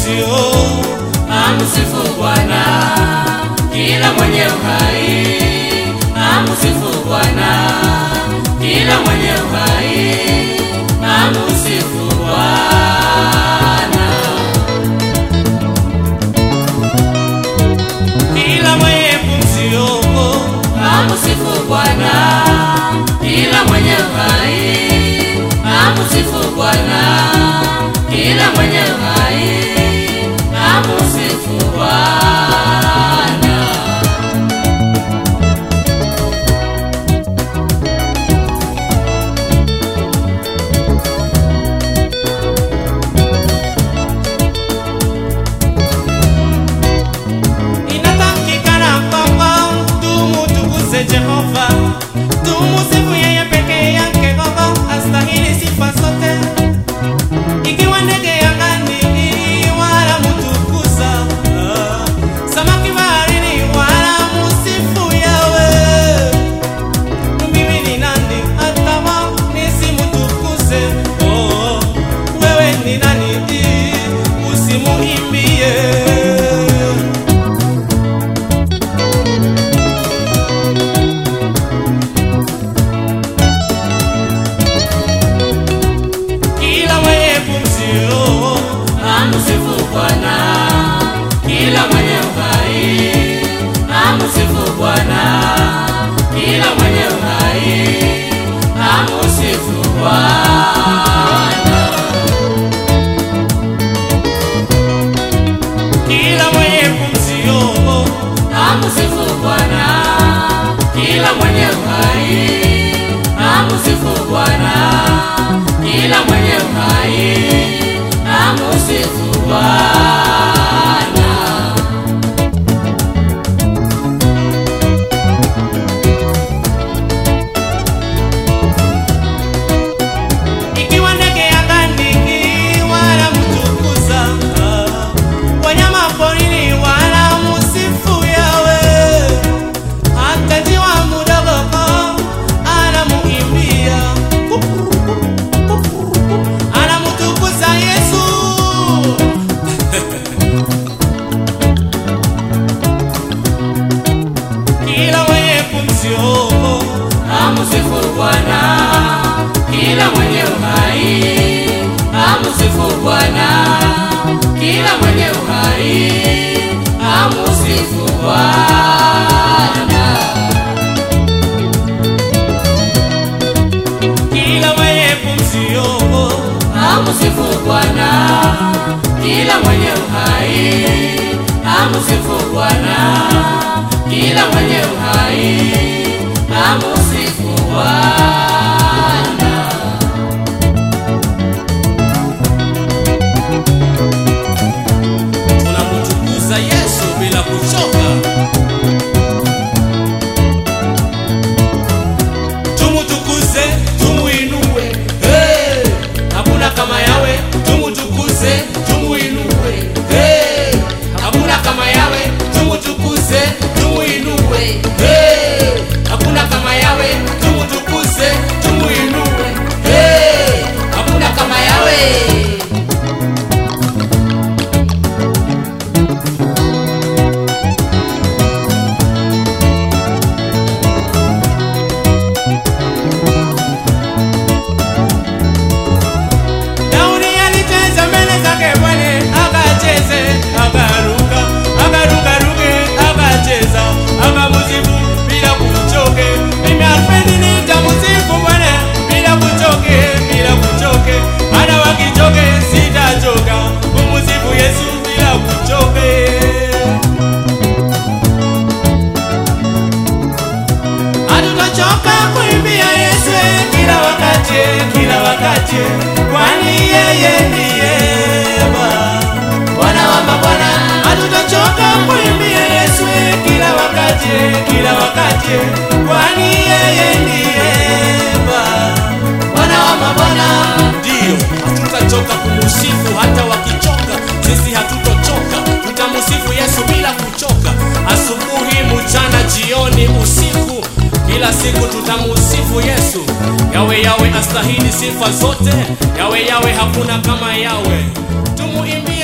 pumzio, Amsifu Bwana kila mwenye uhai, amsifu Bwana kila mwenye uhai, amsifu Bwana. kila mwenye pumzio, Amsifu Bwana kila mwenye uhai, amsifu Bwana kila mwenye uhai, amsifu Bwana. inatakikana kwamba tumutukuze Jehova, tumusifu yeye peke yake, Baba astahili sifa zote. Ikiwa ndege angani wala mutukuza, samaki baharini wala musifu yawe. Mimi ni nani hata nisimutukuze? Oh, wewe ni nani usimuimbie? kila mwenye pumzio, Amsifu Bwana kila mwenye uhai, amsifu Bwana kila mwenye uhai, amsifu Bwana. kila mwenye pumzio, Amsifu Bwana kila mwenye uhai, amsifu Bwana kila mwenye uhai, amsifu Bwana. ikiwa ndege angani wala mtukuza, wanyama porini wala musifu yawe, hata jiwa mudogo anamuimbia, anamutukuza Yesu. kila mwenye pumzio, Amsifu Bwana kila mwenye uhai, amsifu Bwana kila mwenye uhai, amsifu Bwana. kila mwenye pumzio, Amsifu Bwana kila mwenye uhai, amsifu Bwana kila mwenye uhai, amsifu Bwana. tunamtukuza Yesu bila kuchoka. Tumutukuze, tumuinue, hey! hakuna kama yawe. Tumutukuze, tumuinue, hey! hakuna kama yawe. Tumutukuze, tumuinue, hey! hakuna kama yawe. Tumutukuze, tumuinue, hey! hakuna kama yawe. Daudi alicheza mbele zake Bwana, akacheze, akaruka, akarukaruke, akacheza, akamusifu bila kuchoke. Mimi Alfredi nitamusifu Bwana bila kuchoke, bila kuchoke. Hata wakichoke sitachoka kumusifu Yesu bila kuchoke. Hatutachoka kuimbia Yesu kila wakati, kila wakati, kwani yeye ndiye Baba. Bwana wa mabwana, Hatutachoka kuimbia Yesu kila wakati, kila wakati, kwani yeye ndiye Baba. Bwana wa mabwana, Ndiyo, hatutachoka kumusifu hata wakichoka, sisi hatutochoka, tutamusifu Yesu bila kuchoka, asubuhi, mchana, jioni, usiku, kila siku tutamusifu Yesu. Yawe yawe astahili sifa zote, yawe yawe hakuna kama yawe, tumuimbie